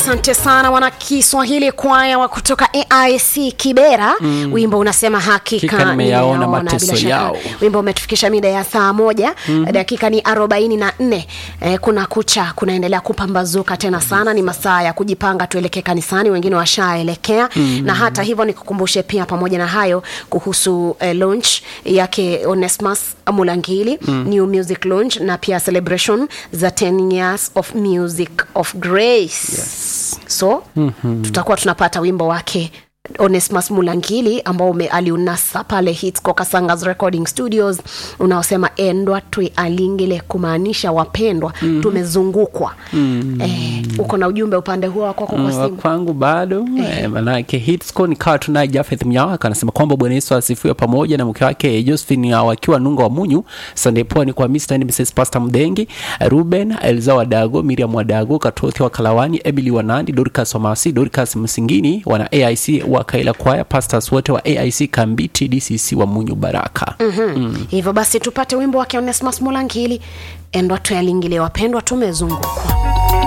asante sana wana kiswahili kwaya wa kutoka aic kibera mm. wimbo unasema hakika Hakika nimeyaona nimeyaona, mateso bila shaka. yao. wimbo umetufikisha mida ya saa moja mm-hmm. dakika ni arobaini na nne eh, kuna kucha kunaendelea kupambazuka tena sana ni masaa ya kujipanga tuelekee kanisani wengine washaelekea mm-hmm. na hata hivyo nikukumbushe pia pamoja na hayo kuhusu eh, launch yake onesmus mulangili mm. new music launch na pia celebration za 10 years of music of grace yes. so mm-hmm. tutakuwa tunapata wimbo wake onesmus mulangili ambao ume- aliunasa pale hits kasangas recording studios unaosema endwa tuialingile kumaanisha wapendwa mm-hmm. tumezungukwa mm-hmm. eh, uko na ujumbe upande huo wako kwa Mm, wa simu kwangu bado eh, manake hitsco nikawa tunaye jafeth mnyawaka anasema kwamba bwana yesu asifiwe pamoja na mke wake josephine ah, wakiwa nunga wa munyu sunday pwani kwa mr and mrs pastor mdengi ruben elza wadago miriam wadago katothi wa kalawani emily wanandi dorcas wamasi dorcas msingini wana aic wa kaila kwaya pastors wote wa aic kambiti dcc wa munyu baraka mm-hmm. mm. hivyo basi tupate wimbo wake onesmus mulangili endwa tuyalingilie wapendwa tumezungukwa